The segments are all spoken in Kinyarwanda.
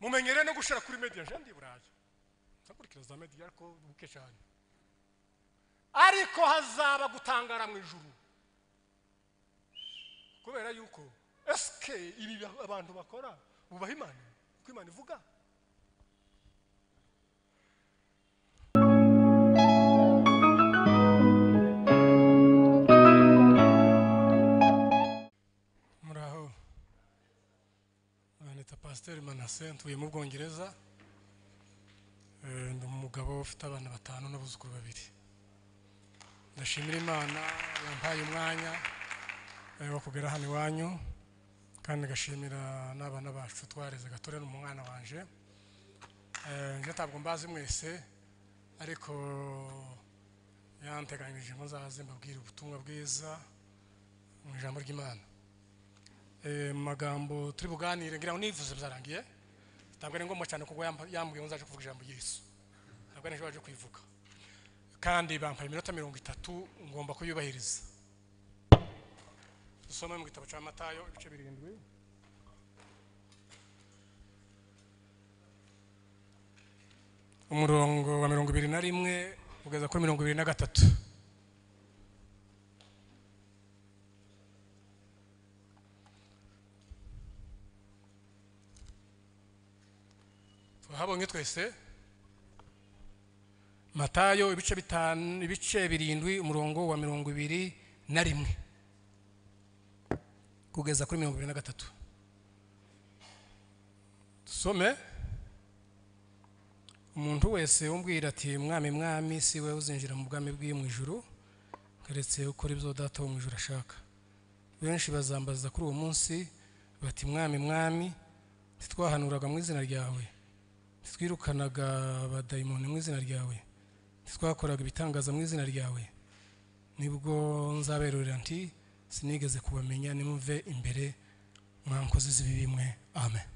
mumenyere no gushira kuri media jendi burayi ntakurikira za media ariko buke cyane ariko hazaba gutangara mu ijuru kubera yuko sk ibi abantu bakora bubaha imana uko imana ivuga muraho nita pasiteri manase ntuye mu bwongereza Eh, ndi umugabo ufite abana batanu n'abuzukuru babiri ndashimira imana yampaye umwanya eh, wo kugera hano iwanyu kandi ngashimira n'abana bacu twareze gatore n'umwana wanje Eh, njye ntabwo mbazi mwese ariko yanteganyirije ngo nzaze mbabwire ubutumwa bwiza mu ijambo ry'imana Eh, mu magambo turi buganire ngira ngo nivuze byarangiye ntabwo ari ngombwa cyane kuko yamb- yambwiye ngo nzaje kuvuga ijambo ry'Yesu ntabwo ari waje kuyivuga kandi bampaye iminota mirongo itatu ngomba kuyubahiriza dusome mu gitabo cya matayo ibice birindwi umurongo wa mirongo ibiri na rimwe ugeza kuri mirongo ibiri na gatatu twahabonye twese matayo ibice bitanu ibice birindwi umurongo wa mirongo ibiri na rimwe kugeza kuri mirongo ibiri na gatatu dusome umuntu wese umbwira ati mwami mwami si we uzinjira mu bwami bw'iyo mu ijuru keretse ukora ibyo data wo mu ijuru ashaka benshi bazambaza kuri uwo munsi bati mwami mwami ntitwahanuraga mu izina ryawe ntitwirukanaga abadayimoni mu izina ryawe ntitwakoraga ibitangaza mu izina ryawe nibwo nzaberurira nti sinigeze kubamenya nimuve imbere mwankozi z'ibibi mwe amen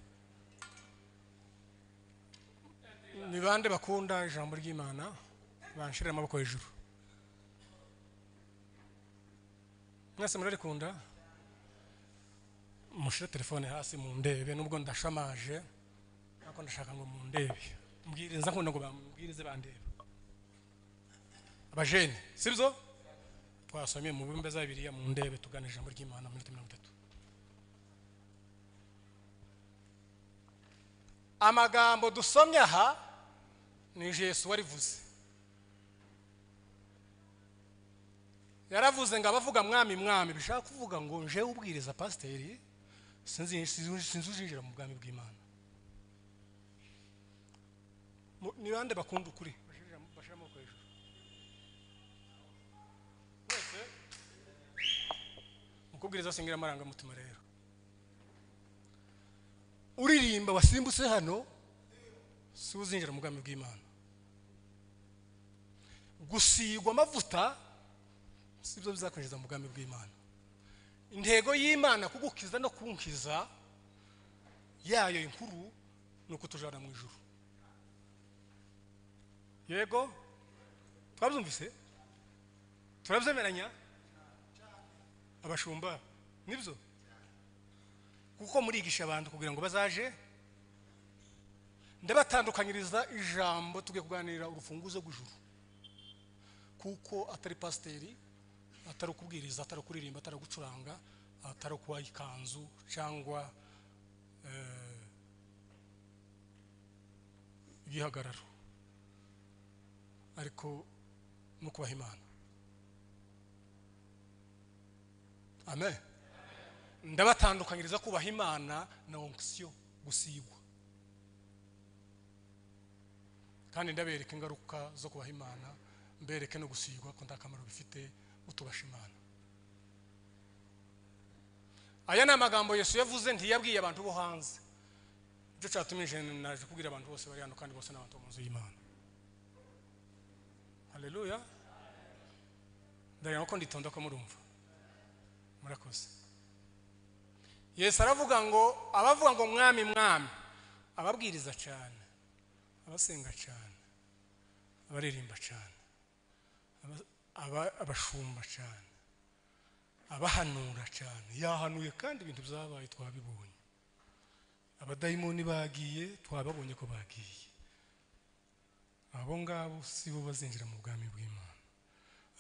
ni bande bakunda ijambo ry'imana banshirira amaboko hejuru mwese murarikunda mushire telefone hasi mundebe nubwo ndashamaje ariko ndashaka ngo mundebe mbwiriza nkunda ngo bambwirize bandeba abajene sibyo twasomye mu bumbe za bibiriya mundebe tugana ijambo ry'imana mu minota mirongo itatu amagambo dusomye aha ni yesu warivuze yaravuze ngo abavuga mwami mwami bishaka kuvuga ngo nje ubwiriza pasiteri sinzi sinzi uzinjira mu bwami bw'imana Mu- ni bande bakunda ukuri Bashirira- bashira amaboko hejuru mwese mukubwiriza singira amarangamutima rero uririmba wasimbutse hano si we uzinjira mu bwami bw'imana gusigwa amavuta si byo bizakwinjiza mu bwami bw'imana intego y'imana kugukiza no kunkiza yayo inkuru ni ukutujana mu ijuru yego twabyumvise turabyemeranya abashumba nibyo kuko murigisha abantu kugira ngo bazaje ndabatandukanyiriza ijambo tugiye kuganira urufunguzo rw'ijuru kuko atari pasiteri atari ukubwiriza atari ukuririmba atari ugucuranga atari ukubaha ikanzu cyangwa eh, igihagararo ariko no kubaha imana amen ndabatandukanyiriza kubaha imana na onkisiyo gusigwa kandi ndabereka ingaruka zo kubaha imana mbereke no gusigwa ko nta kamaro bifite utubasha imana aya ni amagambo yesu yavuze ntiyabwiye abantu bo hanze nicyo cyatumye jene naje kubwira abantu bose bari hano kandi bose ni abantu bo mu nzu y'imana haleluya ndagira ko nditonda ko murumva murakoze yesu aravuga ngo abavuga ngo mwami mwami ababwiriza cyane abasenga cyane abaririmba cyane aba- aba- abashumba cyane abahanura cyane yahanuye kandi ibintu byabaye twabibonye abadayimoni bagiye twababonye ko bagiye abo ngabo si bo bazinjira mu bwami bw'imana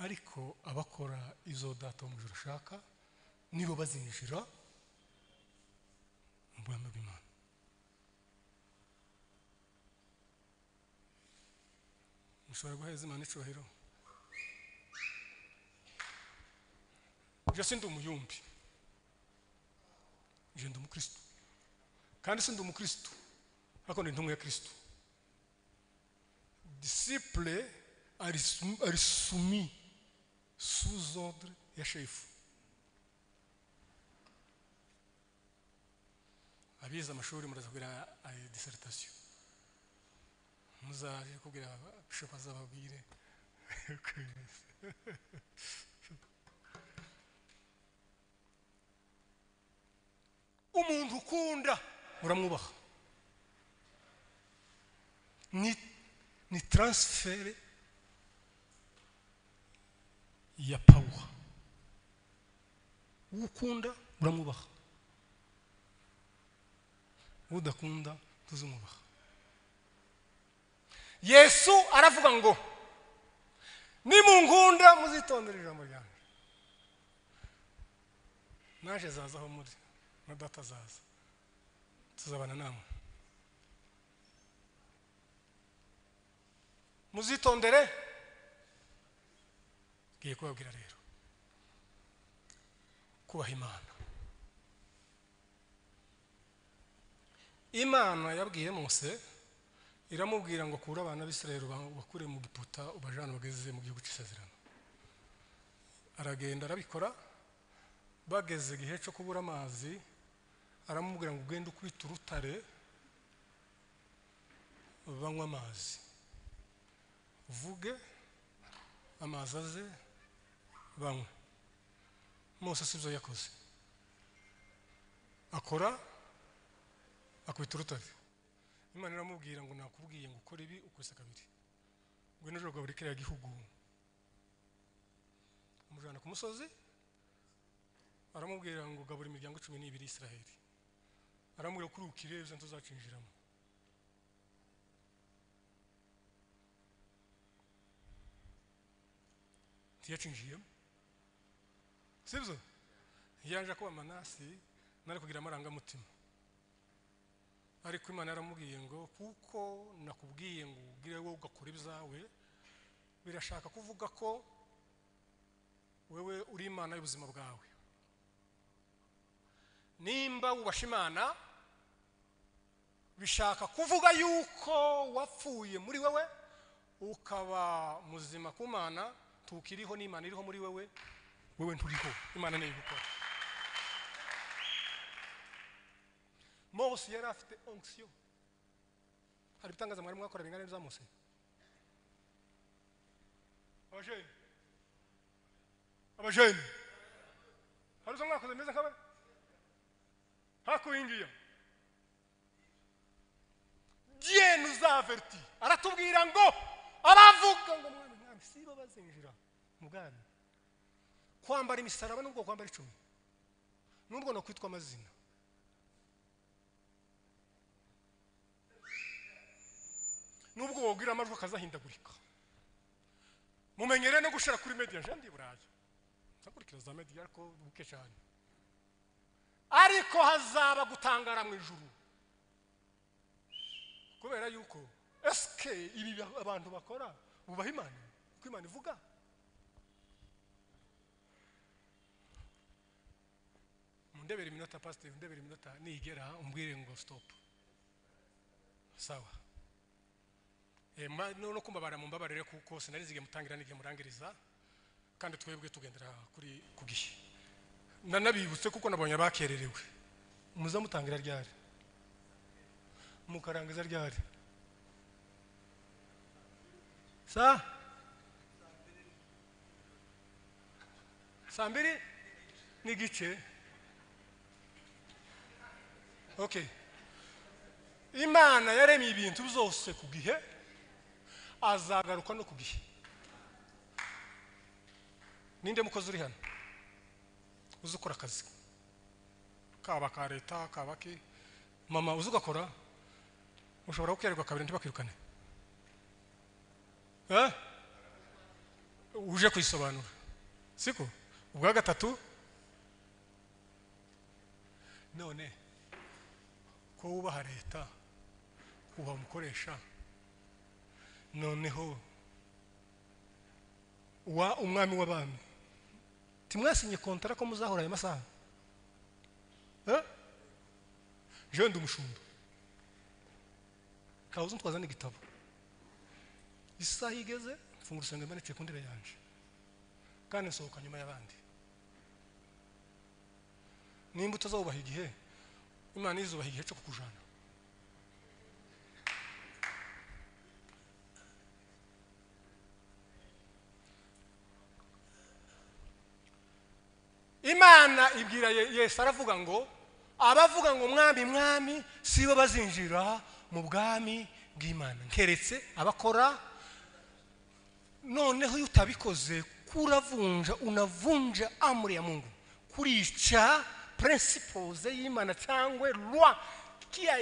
ariko abakora izo data wo mu ijoro ashaka nibo bazinjira mu bwami bw'imana mushobora guheza imana icyubahiro jose ndi umuyumbi ndi umukirisitu kandi si ndi umukirisitu ariko ndi intumwa ya kirisitu disipure ari sumi suzodre ya shefu abize amashuri muraza kugira diseritasiyo muzaje kubwira bishopa azababwire umuntu ukunda uramwubaha ni ni taransiferi ya pawuha uwo ukunda uramwubaha udakunda tuzumwubaha yesu aravuga ngo nimungunda muzitondere ijambo ryanjye naje zaza aho muri na data azaza tuzabana namwe muzitondere ngiye kubabwira rero kubaha imana imana yabwiye mose iramubwira ngo kure abana b'isirayeli bakure mu giputa ubajana bageze mu gihugu cy'isezerano aragenda arabikora bageze igihe cyo kubura amazi aramubwira ngo ugende ukubite urutare banywe amazi uvuge amazi aze banywe mose si byo yakoze akora akubita urutare imana iramubwira ngo nakubwiye ngo ukore ibi ukose kabiri ngo nijoro buri kiriya gihugu amujyana ku musozi aramubwira ngo gabura imiryango cumi n'ibiri israheli aramubwira kuri ukirebye ntuzacinjiramo ntiyacinjiyemo sibyo yaje kuba manasi nari kugira amarangamutima ariko imana yaramubwiye ngo kuko nakubwiye ngo ubwire wowe ugakora ibyawe birashaka kuvuga ko wewe uri imana y'ubuzima bwawe nimba wubasha imana bishaka kuvuga yuko wapfuye muri wowe ukaba muzima ku mana tukiriho n'imana iriho muri wowe wowe nturiho imana niyo igukora mose yari afite onisiyo hari ibitangaza mwarimu mwakora bingana n'ibya mose abajeni abajeni hari izo mwakoze bimeze nk'abe hakuyingiye jyene uzaveriti aratubwira ngo aravuga ngo mwami mwami sibo bazinjira mu bwami kwambara imisaraba n'ubwo kwambara icumi n'ubwo no kwitwa amazina nubwo wabwira amajwi akazahindagurika mumenyere no gushira kuri mediya jean de burayi nzakurikira za mediya ariko buke cyane ariko hazaba gutangara mu ijuru kubera yuko esike ibi abantu bakora bubaha imana uko imana ivuga mundebere iminota pasiteri mundebere iminota nigera umbwire ngo sitopu sawa no kumbabara mumbabarire kuko sinari nzi igihe mutangira n'igihe murangiriza kandi twebwe tugendera kuri ku gihe nanabibutse kuko nabonye abakererewe muza mutangira ryari mukarangiza ryari sa saa mbiri n'igice okay imana yaremye ibintu byose ku gihe azagaruka no ku gihe ninde mukozi uri hano uzi ukora akazi kaba ka leta kaba ke mama uzi ugakora ushobora gukererwa kabiri ntibakwirukane Eh? uje kuyisobanura siko ubwa gatatu none ko wubaha leta kubaha umukoresha noneho wa umwami w'abami timwasinye kontara ko muzahora ayo masaha Eh? jewe ndi umushumba kabuze ntwazana igitabo isaha igeze mfunga urusenge mbanitse ku ntebe yanje kandi nsohoka nyuma y'abandi nimba utazubaha igihe imana izubaha igihe cyo kukujana imana ibwira Ye- yesu aravuga ngo abavuga ngo mwami mwami sibo bazinjira mu bwami bw'imana keretse abakora noneho iyo utabikoze kuravunja unavunja amri ya mungu kurica principles y'imana cyangwa loi qui a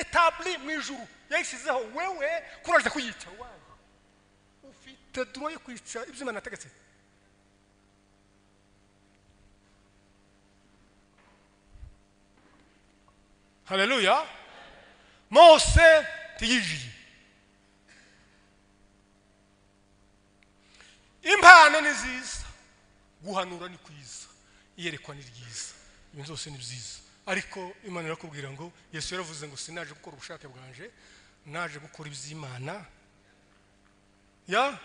établi mu ijuru yayishyizeho wewe kuraje kuyica wanyu ufite droit yo kwica ibyo imana yategetse haleluya mose tiyijiye impano ni nziza guhanura ni kwiza iyerekwa ni ryiza ibintu byose ni byiza ariko imana irakubwira ngo yesu yaravuze ngo sinaje gukora ubushake bwanje naje gukora iby'imana ya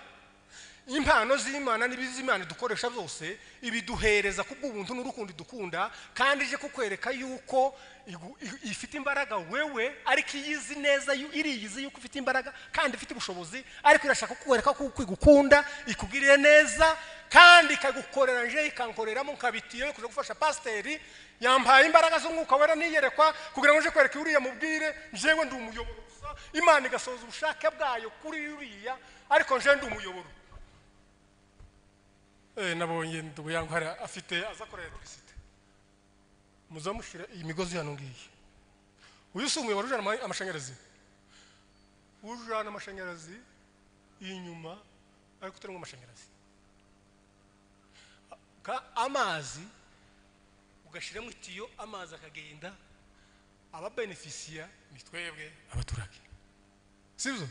impano z'imana n'ibiz'imana dukoresha byose ibiduhereza kubw'ubuntu n'urukundo dukunda kandi ije kukwereka yuko igu- i- ifite imbaraga wewe ariko iyo izi neza yu- iriyizi yuko ifite imbaraga kandi ifite ubushobozi ariko irashaka kukwereka kuko igukunda ikugirire neza kandi ikagukorera nje ikankoreramo nkabitiyo yo kuja gufasha pasiteri yampaye imbaraga z'umwuka wera niyerekwa kugira ngo nje kwereka uriya mubwire njyewe ndi umuyoboro gusa imana igasohoza ubushake bwayo kuri uriya ariko nje ndi umuyoboro Eh, nabonye ndubuyangwara afite azakorera electricité muzamushyira iyi migozi hano ngiyi uyu si umuyoboro ujana ama- amashanyarazi ujana amashanyarazi inyuma ariko utarimo amashanyarazi Ka- amazi ugashyiramo itiyo amazi akagenda ababenefisiya ni twebwe abaturage sibyo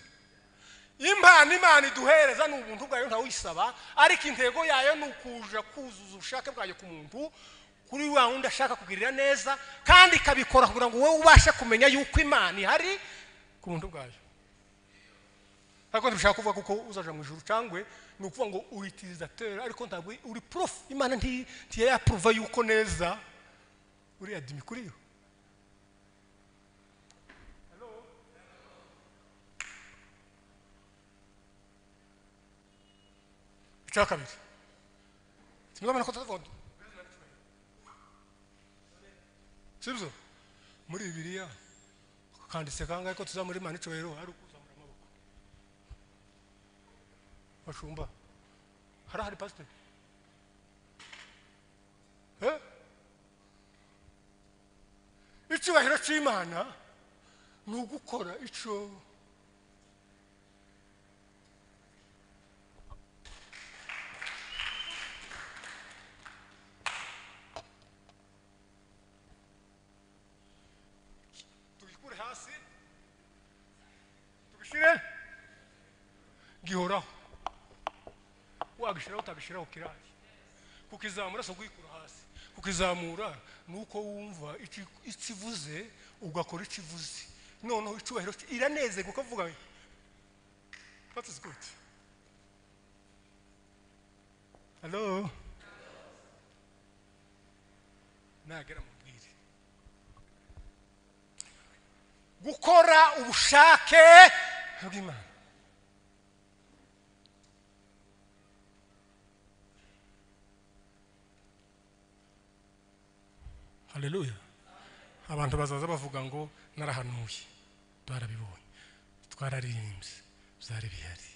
impano imana iduhereza ni ubuntu bwayo ntawuyisaba ariko intego yayo ni ukuja kuzuza ubushake bwayo ku muntu kuri wa wundi ashaka kugirira neza kandi ikabikora kugira ngo wowe ubashe kumenya yuko imana ihari ku buntu bwayo ariko ntibishaka kuvuga kuko uzaja mu ijuru cyangwa ni ukuvuga ngo uri utilisateur ariko ntabwo uri prof imana nti- ntiyayapuruva yuko neza uriya dimi kuri yo icya kabiri simuzabona ko tutavuga sibyo muri bibiliya kanditse kangahe ko tuza muri mani icyubahiro ari ukuzamura amaboko bashumba harahari pasiteri Eh? icyubahiro cy'imana ni ugukora icyo tubikure hasi tubishyire gihoraho wagishyiraho utagishyiraho kirayi kukizamura si ukuyikura hasi kukizamura ni uko wumva iki- ikivuze ugakora ikivuze noneho icyubahiro cye- iranezerwa ukavuga that is good hello nagera mubwire gukora ubushake bw'imana haleluya abantu bazaza bavuga ngo narahanuye twarabibonye twararirimbye byari bihari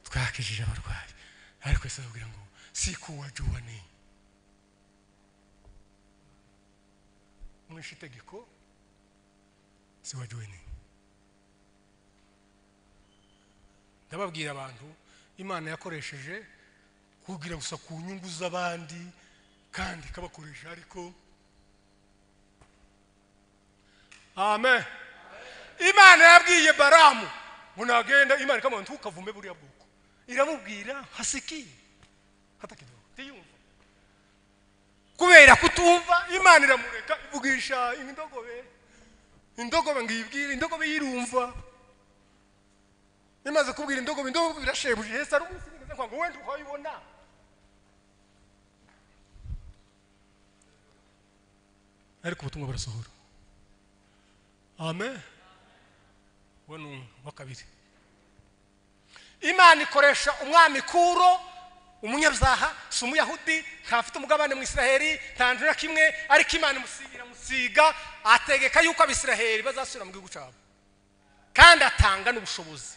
twakijije abarwayi ariko yesu avugira ngo sikuwa juwa ni mwishe itegeko siwajoyini ndababwira abantu imana yakoresheje kugira gusa ku nyungu z'abandi kandi ikabakoresha ariko amen imana yabwiye baramu ngo nagenda imana ikamubona ntukavume buriya bwoko iramubwira hasikiye hata kidogo ntiyumva kubera kutumva imana iramureka ivugisha indogobe indogobe ngibwire indogobe yirumva imaze kubwira indogobe indogobe irashebuje heza ari umusigirize ngo wenda ukayibona ariko ubutumwa burasohora amen uwo ni uwa kabiri imana ikoresha umwami kuro umunyabyaha si umuyahudi ntafite umugabane mu isiraheli ntangira kimwe ariko imana imusigira musiga ategeka yuko abisiraheli bazasubira mu gihugu cyabo kandi atanga n'ubushobozi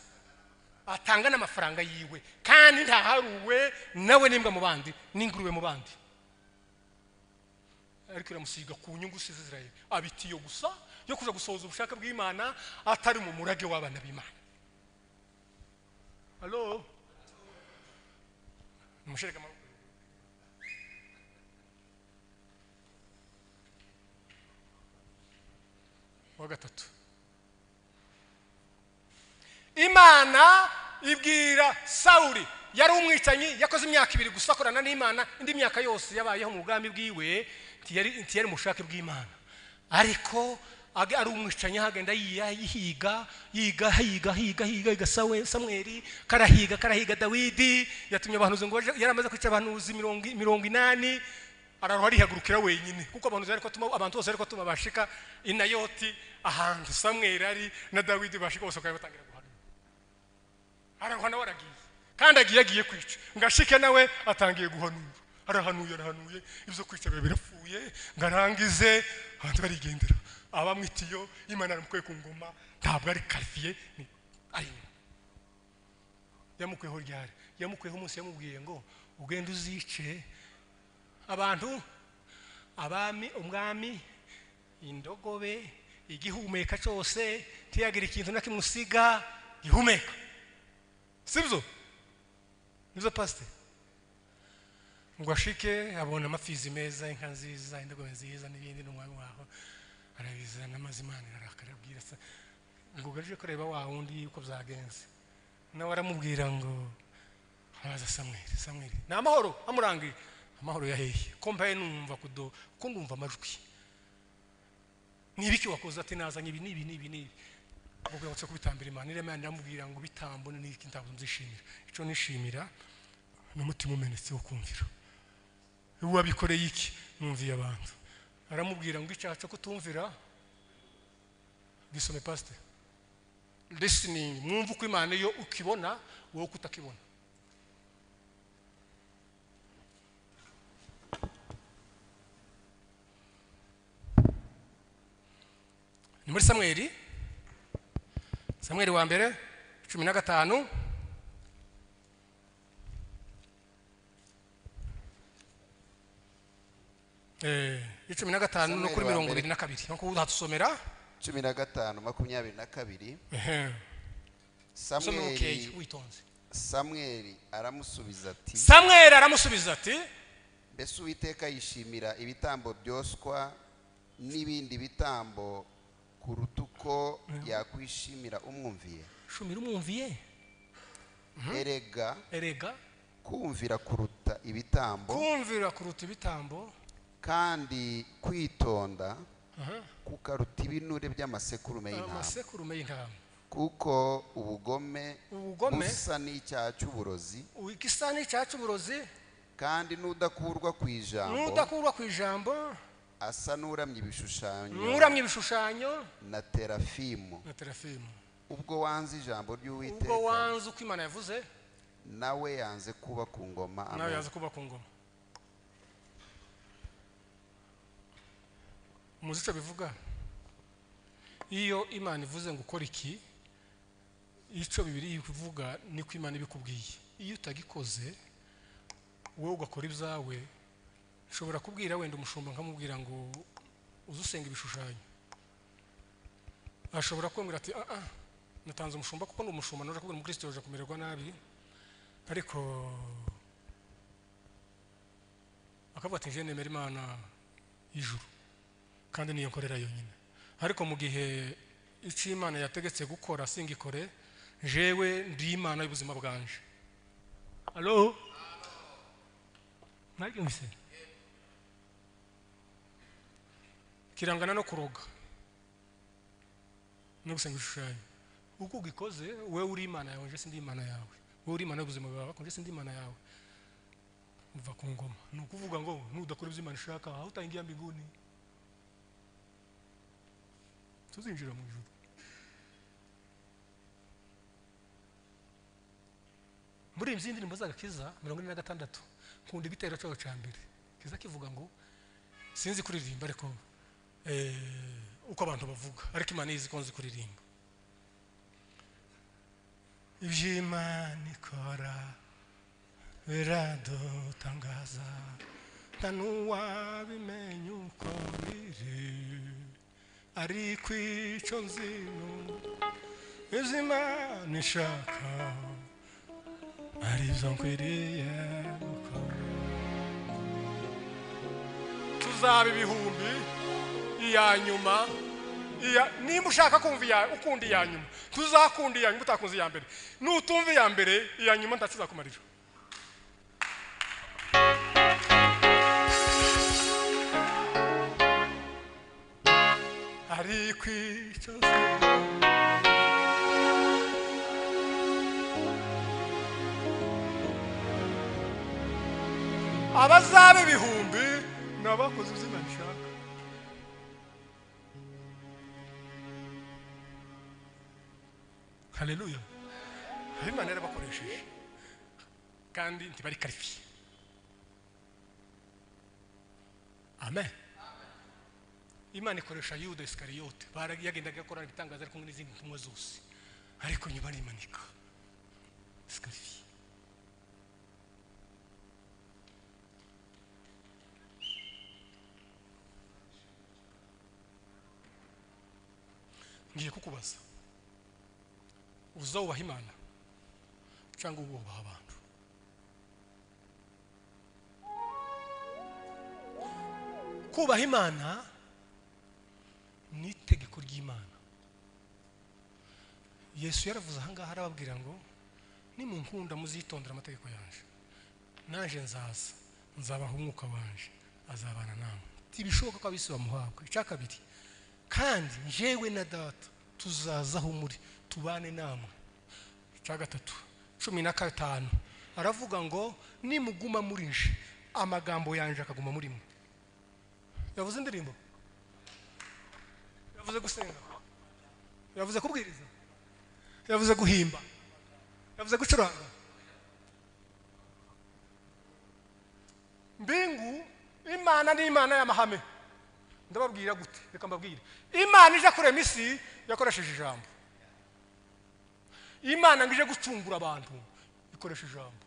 atanga n'amafaranga yiwe kandi ntaharuwe nawe n'imbwa mu bandi n'ingurube mu bandi ariko iramusiga ku nyungu si iziraheli abitiyo gusa yo kuja gusohoza ubushake bw'imana atari mu murage w'abana b'imana halo mushereka amaboko wa gatatu imana ibwira sawuri yari umwicanyi yakoze imyaka ibiri gusa akorana n'imana indi myaka yose yabayeho mu bwami bwiwe ntiyari ntiyari mu bushake bw'imana ariko age- ari umwicanyi ahagenda yiya- yihiga yiga higa higa higa higa sawe samweri karahiga karahiga dawidi yatumye abahanuzi ngo baje- yari amaze kwica abahanuzi mirongo mirongo inani araruha arihagurukira wenyine kuko abahanuzi ariko atuma abantu bose ariko atuma bashika inayoti ahantu samweri ari na dawidi bashika bose bakaba batangira guhanura araruha nawe aragiye kandi agiye agiye kwica ngo ashike nawe atangiye guhanura arahanuye arahanuye ibyo kwica biba birapfuye ngo arangize abantu barigendera abamwitiyo imana yaramukuye ku ngoma ntabwo ari karifiye ni ari inyuma yamukuyeho ryari yamukuyeho umunsi yamubwiye ngo ugende uzice abantu abami umwami indogobe igihumeka cyose ntiyagira ikintu na kimwe usiga gihumeka sibyo nibyo pasiteri ngo ashike abona amafizi meza inka nziza indogobe nziza n'ibindi n'umwami waho arabizana amazi imana irarakara arabwira se ngo ugaje kureba wa wundi yuko byagenze nawe aramubwira ngo araza samweri samweri ni amahoro amurangije amahoro yahehe ko mbaye numva kudo ko ndumva amajwi n'ibiki wakoze ati nazanye ibi n'ibi n'ibi n'ibi ubwibutso kubitambira imana irema iramubwira ngo bitambo ni iki ntabwo nzishimira icyo nishimira ni umutima umenetse wo kumvira uwabikoreye iki numviye abantu aramubwira ngo icyaha cyo kutumvira gisome pasite lisiningi mwumva uko imana iyo ukibona wowe uko utakibona ni muri samweri samweri wa mbere cumi na gatanu Eh, icumi na gatanu no Samweli kuri wa mirongo mbere. ibiri na kabiri nkuko udatusomera cumi na gatanu makumyabiri na kabiri usome mukeya samweli witonze samweli aramusubiza ati samweli aramusubiza ati mbese uwiteka yishimira ibitambo byoswa n'ibindi bitambo kuruta uko yakwishimira umwumviye shumira umwumviye erega erega kumvira kuruta ibitambo kumvira kuruta ibitambo kandi kwitonda Aha. kukaruta ibinure by'amasekurume y'intama amasekurume y'intama kuko ubugome Ubugome- busa n'icyaha cy'uburozi igisa n'icyacu uburozi kandi n'udakurwa ku ijambo n'udakurwa ku ijambo asa n'uramye ibishushanyo nuramye ibishushanyo na terafimu na terafimu ubwo wanze ijambo ubwo ry'uwiteka wanze uko imana yavuze nawe yanze kuba ku ngoma nawe amen yaza kuba ku ngoma muzi icyo bivuga iyo imana ivuze ngo ukora iki icyo bibiri ivuga niko imana ibikubwiye iyo utagikoze wowe ugakora ibyawe nshobora kubwira wenda umushumba nkamubwira ngo uza usenga ibishushanyo ashobora kwemera ati ah ah natanze umushumba kuko ni umushumba naje kubona umukristo yaje kumererwa nabi ariko akavuga ati je nemera imana y'ijuru kandi niyo nkorera yonyine ariko mu gihe icyo imana yategetse gukora singikore jewe ndi imana y'ubuzima bwanje alo mwabyumvise kirangana no kuroga no gusenga ibishushanyo uko ugikoze wowe uri imana yawe nje sindi imana yawe wowe uri imana y'ubuzima bwawe nje sindi imana yawe uva ku ngoma ni ukuvuga ngo nudakora ibyo imana ishaka aho utangiye mbinguni tuzinjira mu ijuru muri izi ndirimbo z'agakiza mirongo ine na gatandatu nkunda igitero cyawe cya mbere kiza kivuga ngo sinzi kuririmba ariko eh, uko abantu bavuga ariko imana izi ko nzi kuririmba ibyo imana ikora biradutangaza nta n'uwabimenya uko biri ariko icyo nzi ni uko ibyo imana ishaka arizo nkwiriye gukora tuzaba ibihumbi iya nyuma iya nimba ushaka kumva iya ukunda iya nyuma tuzakunda iya nyuma utakunze iya mbere nutumva iya mbere iya nyuma ntakizakumarira ariko icyo nzi abazaba ibihumbi ni abakoze izina rishaka haleluya aho imana yarabakoresheje kandi ntibari karifiye amen imana ikoresha yuda isikariyote yagendaga akora ibitangaza ari kumwe n'izindi ntumwa zose ariko nyuma arimanika isikarifiye ngiye kukubaza uza wubaha imana cyangwa wubaha abantu kubaha imana ni itegeko ry'imana yesu yaravuze aha ngaha arababwira ngo nimunkunda muzitondera amategeko yanjye naje nzaza nzabaha umwuka wanje azabana namwe ntibishoboka ko abisi bamuhabwa icya kabiri kandi njyewe na data tuzaza aho muri tubane namwe icya gatatu cumi na gatanu aravuga ngo nimuguma muri nje amagambo yanjye akaguma muri mwe yavuze indirimbo yavuze gusenga yavuze kubwiriza yavuze guhimba yavuze gucuranga mbingu imana ni imana y'amahame ndababwira gute reka mbabwire imana ije kurema isi yakoresheje ijambo imana ngo ije gucungura abantu ikoresha ijambo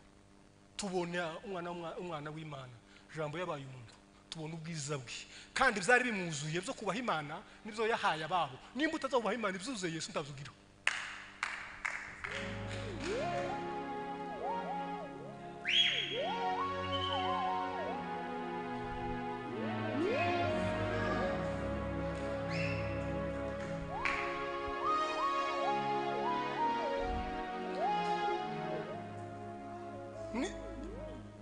tubona umwana w'umwa- umwana w'imana ijambo yabaye umuntu tubona ubwiza bwe kandi byari bimwuzuye byo kubaha imana nibyo yahaye ababo nimba utazabubaha imana ibyuzuye yesu ndabyugira Ni-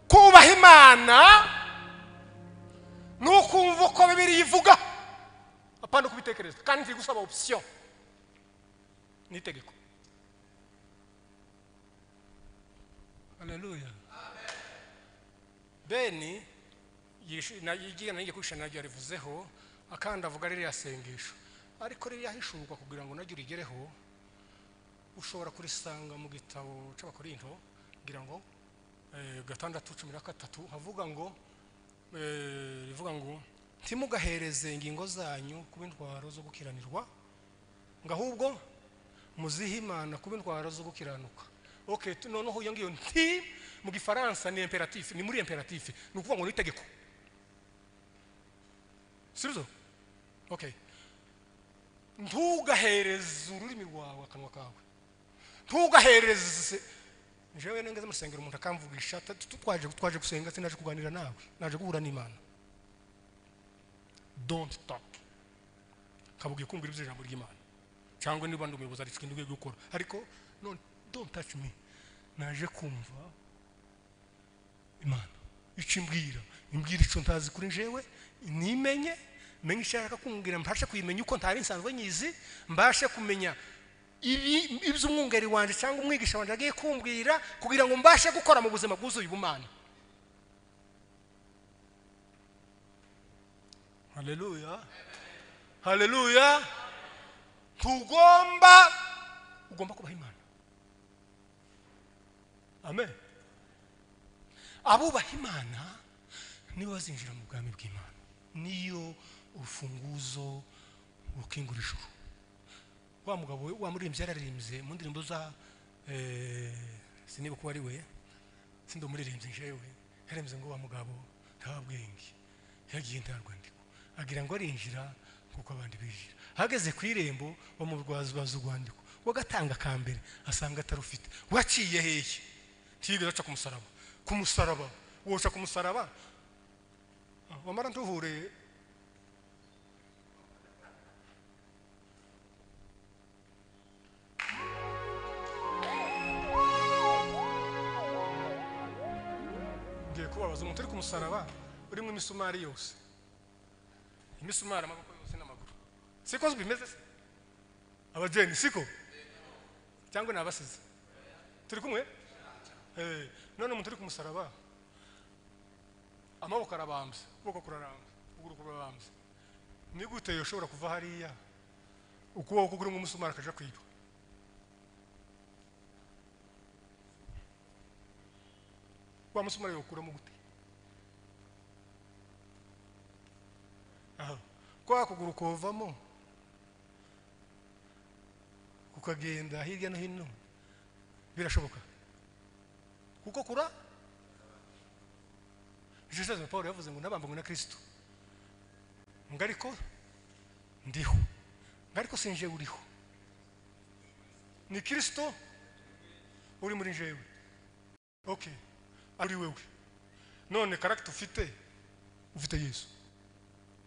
kubaha imana ni ukumva uko bibiri ivuga apana kubitekereza kandi ntiri gusaba opisiyo ni itegeko haleluya beni yishi- na- yigira nanjye kwisha naryo yarivuzeho akandi avuga ririya sengesho ariko ririya hishurwa kugira ngo naryo urigereho ushobora kurisanga mu gitabo cy'abakorinto kugira ngo eh, gatandatu cumi na gatatu havuga ngo eh, rivuga ngo ntimugahereze ingingo zanyu kuba intwaro zo gukiranirwa ngo ahubwo muzihe imana kuba intwaro zo gukiranuka okay tu- noneho iyo ngiyo nti mu gifaransa ni imperatif ni muri imperatif ni ukuvuga ngo ni itegeko si byo okay ntugahereze ururimi rwawe akanwa kawe ntugahereze njyewe nengeze mu rusengero umuntu akamvugisha "Ta- tu- twaje twaje gusenga sinaje kuganira nawe naje guhura n'imana don't talk kabubwiye kumvira ibyo ijambo ry'imana cyangwa niba ndi umuyobozi aricwe ndugiye gukora ariko no don't touch me naje kumva imana icyo imbwira imbwira icyo ntazi kuri njyewe nimenye menye icyo ashaka kumbwira mbashe kuyimenya uko ntari nsanzwe nyizi mbashe kumenya ibi- iby'umwungeri wanjye cyangwa umwigisha wanjye agiye kumbwira kugira ngo mbashe gukora mu buzima bwuzuye ubumana haleluya haleluya ntugomba ugomba kubaha imana amen abubaha imana nibo bazinjira mu bwami bw'imana niyo urufunguzo rukingura ijuru wa mugabo we- wa muririmbyi yararirimbye mu ndirimbo za eh, siniba kuba ari we sindi umuririmbyi njyewe yarembye ngo wa mugabo nta bwenge yagiye nta rwandiko agira ngo arinjira kuko abandi binjira ahageze ku irembo bamurwazabaza urwandiko wagatanga ka mbere asanga atarufite waciye hehe ntigeze aca ku musaraba ku musaraba woca ku musaraba Ah, wamara ntuhure ngiye kubabaza umuntu uri ku musaraba urimo imisumari yose imisumari amaboko yose n'amaguru siko bimeze se abageni siko cyangwa ni abasizi turi kumwe Eh, none umuntu uri ku musaraba amaboko arabambye ukuboko kurarambye ukuguru kurarambye ni gute ushobora kuva hariya ukuboko kurimo umusumari akaja kwiba wa musumari yawukuramo gute Aha. kwa kuguru kovamo kukagenda hirya no hino birashoboka kuko kura jesus paul yavuze ngo nabambwe na kristo ngo ariko ndiho ngo ariko si njyewe uriho ni kristo uri muri njyewe okay ari wewe none karagita ufite ufite yesu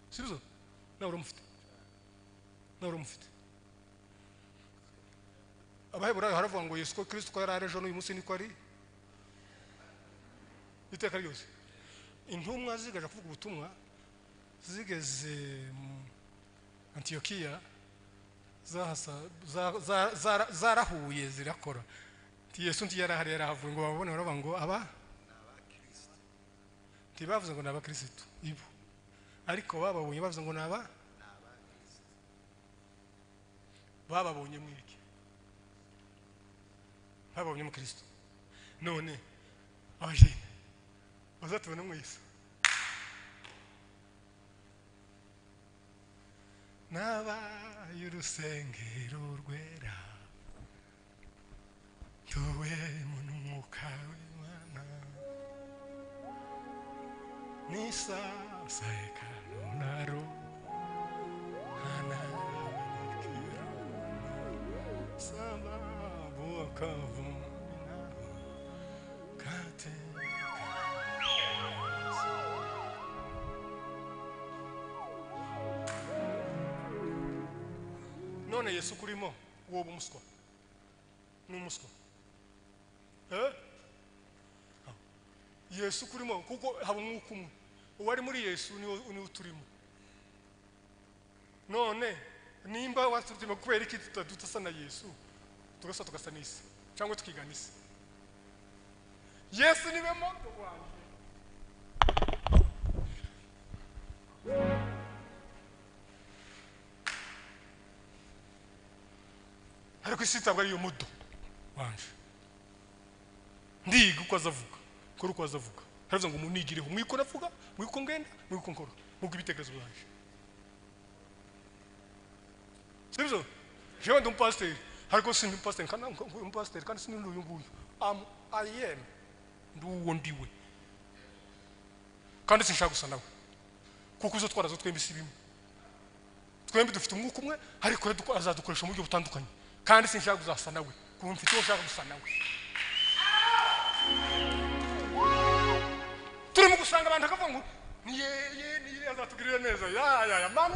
sibyo nawe uramufite nawe uramufite abaheburayo haravuga ngo yesu ko kristo ko yari ari ejo n'uyu munsi niko ari iteka ryose intumwa zigaje kuvuga ubutumwa zigeze mu antiyokiya zahasa- za- za- zara- zarahuye zirakora nti yesu nti yarahari yarahavuye ngo babone baravuga ngo aba ntibavuze ngo ni abakirisitu ibo ariko bababonye bavuze ngo ni aba bababonye mwiki babonye umukristo none abajene bazatubona mwese n'abaye urusengero rwera tuwe mu n'umwuka w'imana n'isasa ekanonaro anabikira sababu akavumina kate none yesu kurimo woba umuswa ni umuswa Eh? yesu kurimo kuko haba umwuka umwe uwari muri yesu niwo niwo turimo none nimba watutima kubera iki tuta- tudasa na yesu tugasa tugasa n'isi cyangwa tukigana isi yesu niwe moto wanjye ariko isi itabwa ariyo mudo wanje ndiga uko azavuga kora uko azavuga haravuze ngo munigireho mwiko navuga mwiko ngenda mwiko nkora mwiko ibitekerezo byanje sibyo jewe ndi umupasiteri ariko si ndi umupasiteri kandi nka- nka umupasiteri kandi si ndi uyu nguyu am i am ndi uwo ndiwe kandi sinshaka gusa nawe kuko izo twarazo twembi si bimwe twembi dufite umwuka umwe ariko we duko- azadukoresha mu buryo butandukanye kandi sinshaka kuzasa nawe kuko mfite uwo ushaka gusa nawe turimo gusanga abantu bakavuga ngo ni ye ye ni ye azatugirira neza ya ya ya mame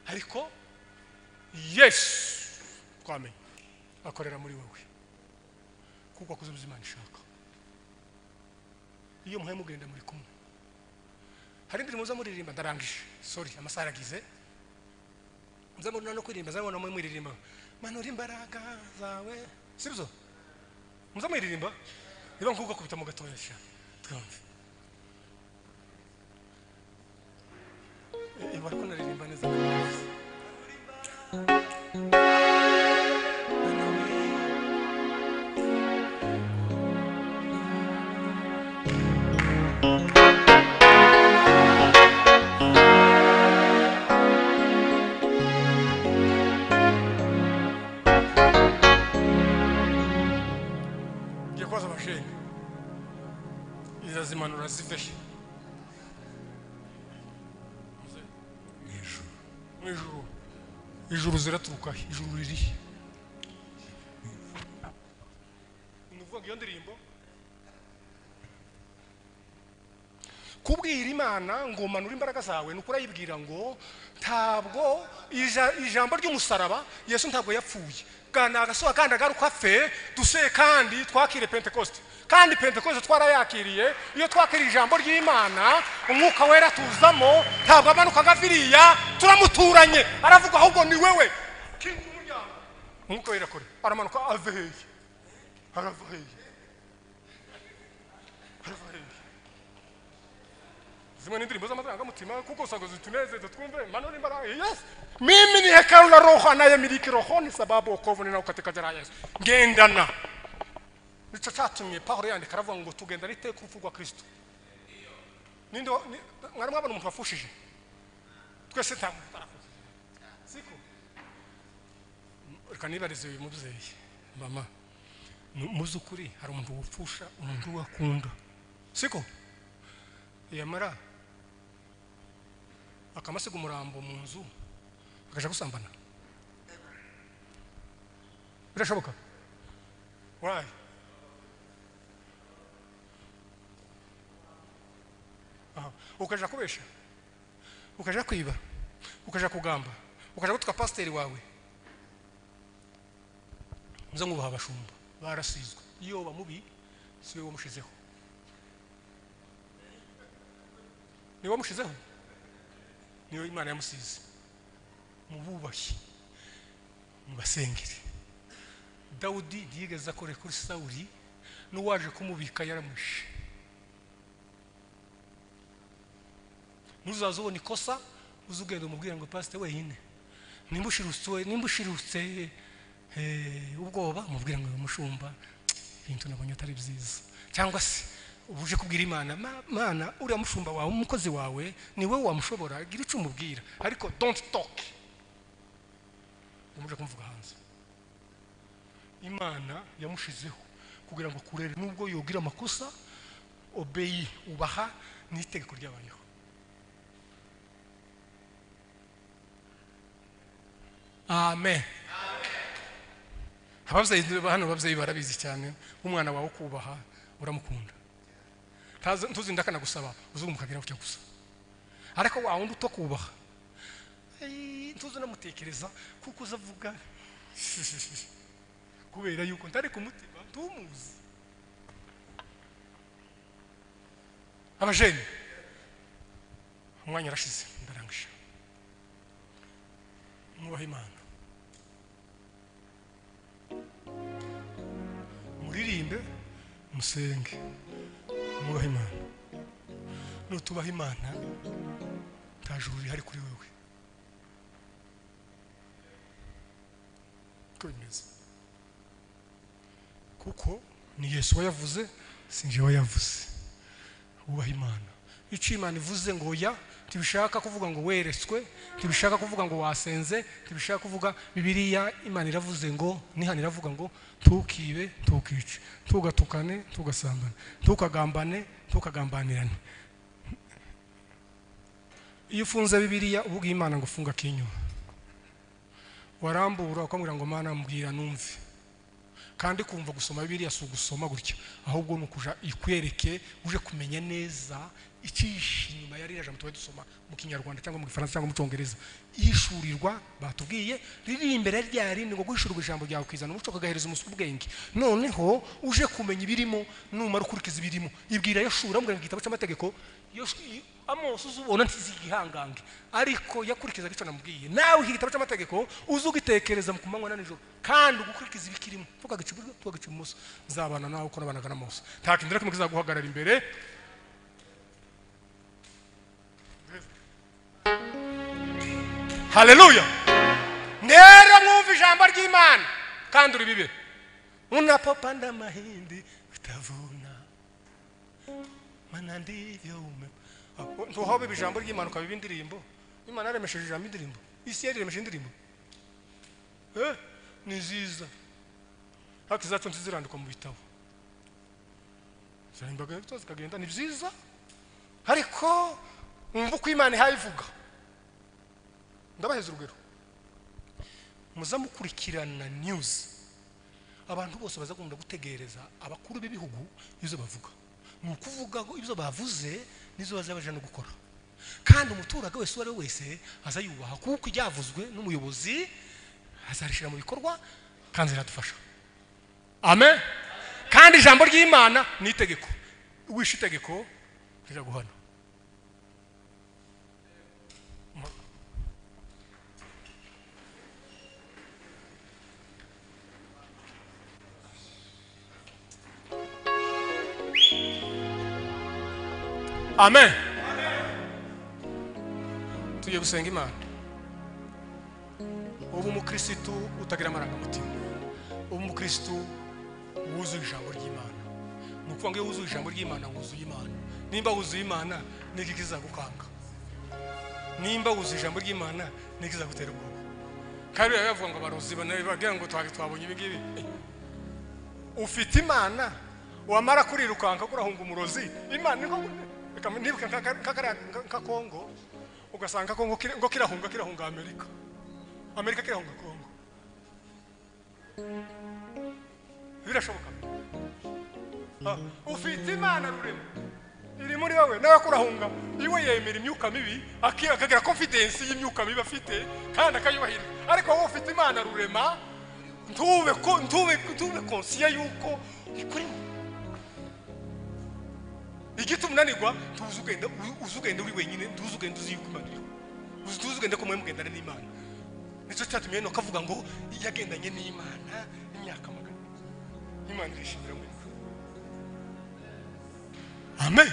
ariko yesu twamenye akorera muri wowe kuko akoze ibyo imana ishaka iyo muhaye mugenda muri kumwe hari indirimbo muza muririmba ndarangije sori amasaha aragize muza muri no kuririmba zamubona mwe muririmba manura imbaraga zawe sibyo muza muririmba niba nkuko kubita mu gatoya sha twumve Eh, eh, bariko naririmba neza ngiye kubaza abashinga irazimanura zifeshe mu ijuru ijuru ziraturuka he? ijuru riri he? ni ukuvuga ngo iyo ndirimbo kubwira imana ngo manure imbaraga zawe ni ukurayibwira ngo ntabwo ija- ijambo ry'umusaraba yesu ntabwo yapfuye gana agasohoka kandi agaruka fe duseye kandi twakire pentekoste kandi pentekoste twarayakiriye iyo twakiriye ijambo ry'imana umwuka wera tuzamo ntabwo amanukaga viriya turamuturanye aravuga ahubwo ni wewe kinga umuryango umwuka wera kure aramanuka ave heye arava heye arava heye zimwe n'indirimbo z'amarangamutima kuko usanga zitunezeza twumve manura imbaraga yes mimi ni hekalu la roho anayemiliki roho ni sababu wokovu ninao katika jina la yesu ngendana nicyo cyatumye pawulo yandika aravuga ngo tugendana iteka urupfu rwa kristo ninde wa- ni- mwari mwabona umuntu wafushije twese nta muntu utarafuze siko reka nibarize uyu mubyeyi mama mu- mu by'ukuri hari umuntu wupfusha umuntu wakunda siko yamara akamasiga umurambo mu nzu akaja gusambana birashoboka wayi Aha. ukaja kubesha ukaja kwiba ukaja kugamba ukaja gutuka pasiteri wawe muze ngubaha abashumba barasizwe iyo bamubi si we wamushizeho ni we wamushizeho niyo imana yamusize mububashye mubasengere dawudi ntiyigeze akore kuri sawuri n'uwaje kumubika yaramwishe nuzaza ubona ikosa uza ugenda umubwira ngo pasite wenyine nimba ushirutse nimba ushirutse eh, ubwoba umubwira ngo umushumba ibintu nabonye atari byiza cyangwa se uba uje kubwira imana "Ma- mana uriya mushumba wawe umukozi wawe ni wowe wamushobora gira icyo umubwira ariko don't talk umuje kumvuga hanze imana yamushizeho kugira ngo akurere nubwo yogira amakosa obeyi ubaha n'itegeko ryabayeho amen ababyeyi hano ababyeyi barabizi cyane nk'umwana wawe ukubaha uramukunda Ntazi- ntuzi ndakanagusaba uzungu mukagira gutya gusa ariko wa wundi utakubaha "Ei, ntuzi unamutekereza kuko uza avuga kubera yuko ntari kumutima ntumuzi abajeni umwanya urashize ndarangije mwubahe imana muririmbe musenge mwubahe imana nutubaha imana nta juru rihari kuri wewe uko bimeze kuko ni yesu wayavuze si njye wayavuze wubaha imana icyo imana ivuze ngo ya ntibishaka kuvuga ngo weretswe ntibishaka kuvuga ngo wasenze ntibishaka kuvuga bibiliya imana iravuze ngo nihana iravuga ngo ntukibe ntukice ntugatukane ntugasambane ntukagambane ntukagambanirane iyo ufunze bibiliya uba ubwiye imana ngo funga akinyuma warambura ukamubwira ngo mana mbwira numve kandi kumva gusoma bibiliya si ugusoma gutya ahubwo ni ukuja ikwereke uje kumenya neza icyihishe inyuma ya ririya jambo tuba dusoma mu kinyarwanda cyangwa mu gifaransa cyangwa mu cyongereza yishurirwa batubwiye riri imbere rya rindi ngo guhishurwa ijambo ryawe ukizana umuco ukagahereza umusuku ubwenge noneho uje kumenya ibirimo numara ukurikiza ibirimo ibwira yashura amubwira ngo igitabo cy'amategeko Yosh- i- amosi uzubona ntizi igihangange ariko yakurikizaga icyo namubwiye nawe iki gitabo cy'amategeko uze ugitekereza mu kumanywa na nijoro kandi ugukurikiza ibikirimo tugaca iburyo tugaca ibumoso nzabana nawe uko nabanaga na mose nta kintu na kimwe kizaguhagarara imbere haleluya ndera mwumva ijambo ry'imana kandi uribibe unapopanda mahindi utavuna mana ndivyo ume Oh, ntuhobe ijambo ry'imana ukabiba indirimbo imana yaremesheje ijambo indirimbo isi yaremesheje indirimbo eh ni nziza haki zacu ntizirandikwa mu bitabo zarimbaga zikagenda ni byiza ariko wumva uko imana ihaye ivuga ndabaheza urugero muzamukurikirana news abantu bose bazakunda gutegereza abakuru b'ibihugu ibyo bavuga ni ukuvuga ngo ibyo bavuze nizo bazabaje no gukora kandi umuturage wese uwo ari we wese azayubaha kuko ibyavuzwe n'umuyobozi azarishira mu bikorwa kandi ziradufasha amen kandi ijambo ry'imana ni itegeko wishe itegeko riraguhana amen tugiye gusenga imana ubu umukirisitu utagira amarangamutima ubu umukirisitu wuzuye ijambo ry'imana ni ukuvuga ngo iyo wuzuye ijambo ry'imana wuzuye imana nimba wuzuye imana niki kizagukanga nimba wuzuye ijambo ry'imana niki kizagutera ubwoba kandi biba bivuga ngo abarozi bagira ngo twari twabonye ibi ngibi Eh, ufite imana wamara kurirukanka kurahunga umurozi imana ni nko- reka nibuke nka- nka- nka- nka- nka kongo ugasanga kongo kiri- ngo kirahunga kirahunga amerika amerika kirahunga kongo birashoboka Ah, ufite imana rurema iri muri wowe nawe kurahunga iwe yemera imyuka mibi aki- akagira confidence y'imyuka mibi afite kandi akayubahiriza ariko wowe ufite imana rurema ntube ko- ntube ntube konsiya yuko ikurimo igituma unanirwa tuzi ugenda uzi ugenda uri wenyine tuzi ugenda uzi yuko imana iriho uzi tuzi ugenda ko mwe mugendana n'imana nicyo cyatumye hano akavuga ngo yagendanye n'imana imyaka magana imana irishimira mwe amen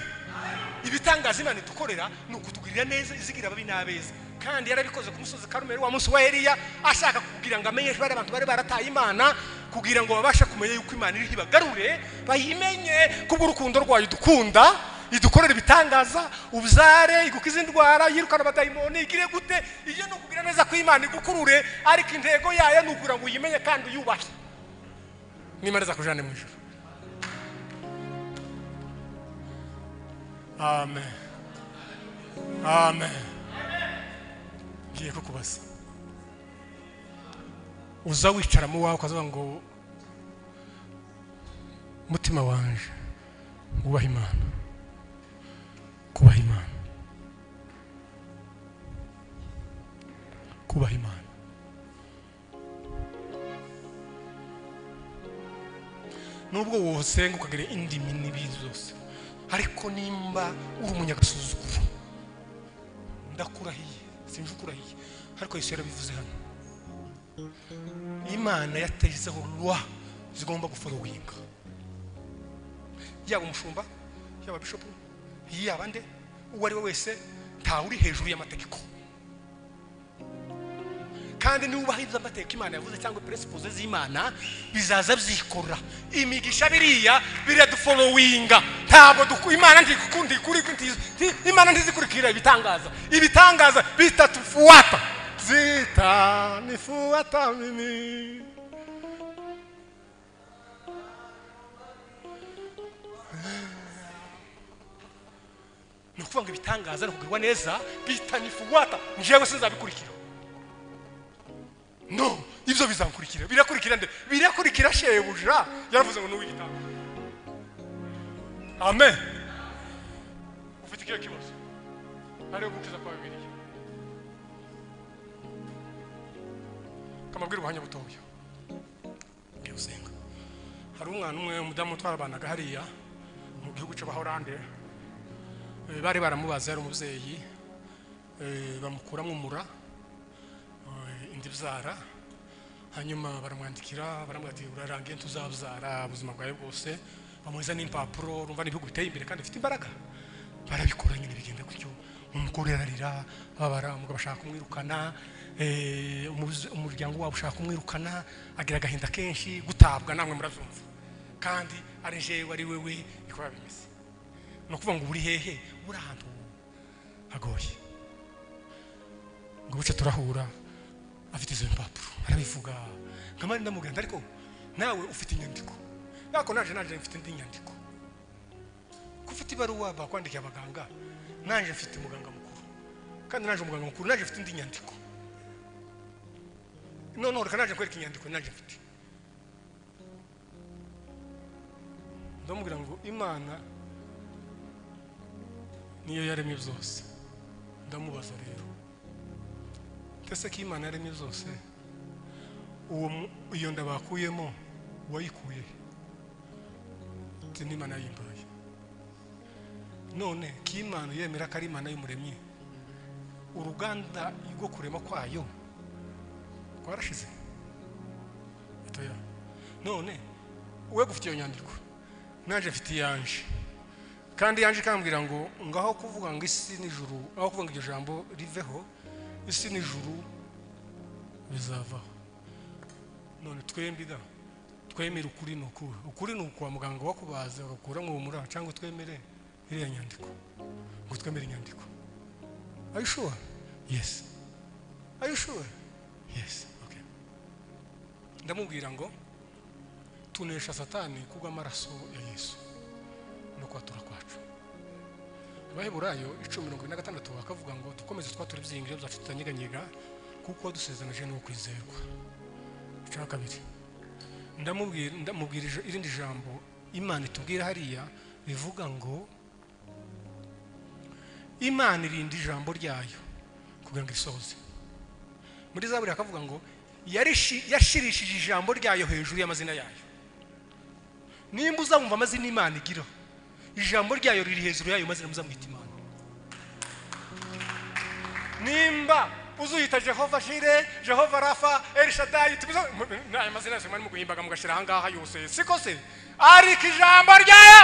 ibitangaza imana idukorera ni ukutugirira neza izigira ababi n'abeza kandi yarabikoze ku musozi karumeri wa munsi wa eliya ashaka kugira ngo amenyeshe bari abantu bari barataye imana kugira ngo babashe kumenya yuko imana iriho ibagarure bayimenye kubw'urukundo rwayo idukunda idukorera ibitangaza ubyare igukize indwara yirukana abadayimoni igire gute iyo ni ukugira neza ko imana igukurure ariko intego yayo ni ukugira ngo uyimenye kandi uyubahe n'imana izakujane mu ijoro amen amen ngiye kukubaza uza wicara mu wawe ukavuga ngo mutima wanje wubaha imana kubaha imana kubaha imana nubwo wosenga ukagira indimi n'ibindi zose ariko nimba uri umunyagasuzuguro ndakurahiye sinje ukurahiye ariko yesu yarabivuze hano imana yatezeho rwa zigomba guforowinga yaba umushumba yaba bishopu yaba nde uwo ari we wese ntawe uri hejuru y'amategeko kandi niba ubahiriza amateka imana yavuze cyangwa principles z'imana bizaza byikora imigisha biriya biradufolowinga ntabwo duku- imana ntikundi imana ntizikurikira ibitangaza ibitangaza bitatufuata zitanifuata mimi ni ukuvuga ngo ibitangaza ni ukugirwa neza bitanifuwata njyewe sinzabikurikira no ibyo bizakurikira birakurikira nde birakurikira shebuja yaravuze ngo nuwe igitanga amen ufite ikihe kibazo ariyo gukiza kwa bibiliya kamabwira ubuhanya butoya ngiye gusenga hari umwana umwe umudamu twarabanaga hariya mu gihugu cy'abahorande Eh, bari baramubaza yari umubyeyi eh, bamukuramo umura eh, indi byara hanyuma baramwandikira baramubwira ati urarangiye tuzabyara ubuzima bwawe bwose bamuhereza n'impapuro urumva n'ibihugu biteye imbere kandi bifite imbaraga barabikora nyine bigenda gutyo umugore ararira babara umugabo ashaka kumwirukana eh, umuz- umuryango wabo ushaka kumwirukana agira agahinda kenshi gutabwa namwe murabyumva kandi ari jewe ari wewe niko biba bimeze ni ukuvuga ngo buri hehe buri ahantu hagoye ngo buce turahura afite izo mpapuro arabivuga nkamari ndamugenda ariko nawe ufite inyandiko nako naje naje mfite indi nyandiko ko ufite ibaruwa bakwandikiye abaganga naje mfite umuganga mukuru kandi naje umuganga mukuru naje mfite indi nyandiko noneho reka naje kwereka inyandiko naje mfite ndamubwira ngo imana niyo yaremye byose ndamubaza rero ndetse ko imana yaremye byose uwo mu- iyo nda bakuyemo wayikuye ati n'imana yimbaye none ko imana yemera ko ari imana y'umuremyi uruganda rwo kurema kwayo rwarashize Oya. none we gufite iyo nyandiko naje mfite iyanje kandi yaje ikambwira ngo ngaho kuvuga ngo isi n'ijuru aho kuvuga ngo iryo jambo riveho isi n'ijuru bizavaho none twembi da twemere ukuri ni ukuri ukuri ni ukuwa muganga wakubaza agakuramo ubumura cyangwa twemere iriya nyandiko ngo twemere inyandiko are you sure yes are you sure yes okay ndamubwira ngo tunesha satani kubw'amaraso ya yesu no kwatura kwacu abaheburayo icumi mirongo ine na gatandatu bakavuga ngo dukomeze twatura ibyiyumviro byacu tutanyeganyega kuko dusezeranyije n'uwo kwizerwa cya kabiri ndamubwira ndamubwira ij- irindi jambo imana itubwira hariya rivuga ngo imana irinda ijambo ryayo kugira ngo risohoze muri zaburi hakavuga ngo yarishi- yashirishije ijambo ryayo hejuru y'amazina yayo nimba uzabumva amazina imana igira ijambo ryayo riri hejuru yayo mazina muzamwita imana nimba uzuyita jehova shire jehova rafa elishadayi n'aya mazina yose mwari muguhimbaga mugashyira ahangaha yose siko se ariko ijambo ryayo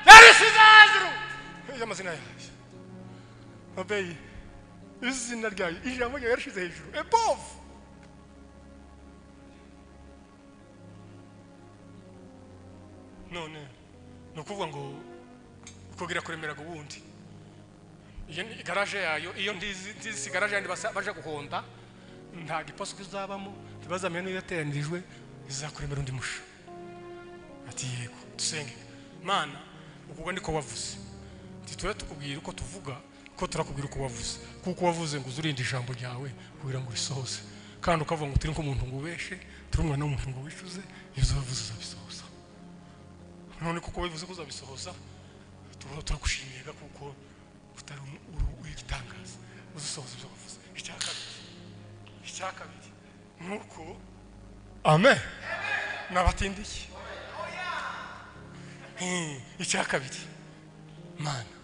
yarishyize hejuru y'amazina yayo abeyi izina ryayo ijambo ryayo yarishyize hejuru above none ni ukuvuga ngo kugira kuremera ubundi iyo ni garaje yayo iyo ndizi ndizi si garaje yandi basa- baje guhonda nta giposita izabamo ntibazamenye niyo yateranyirijwe izakuremera undi musha ati yego dusenge mana ubwo niko wavuze ntitujya tukubwira uko tuvuga ko turakubwira uko wavuze kuko wavuze ngo uzurinde ijambo ryawe kugira ngo risohoze kandi ukavuga ngo turi nk'umuntu ngo ubeshe turi umwana w'umuntu ngo wicuze ibyo wavuze uzabisohoza none kuko bivuze ko uzabisohoza turaho turagushimiye kuko utari umu- uru- w'igitangaza uzisohoza ibyo wavuze icya kabiri icya kabiri ni uko amen nabatindiye Hmm, icya kabiri mana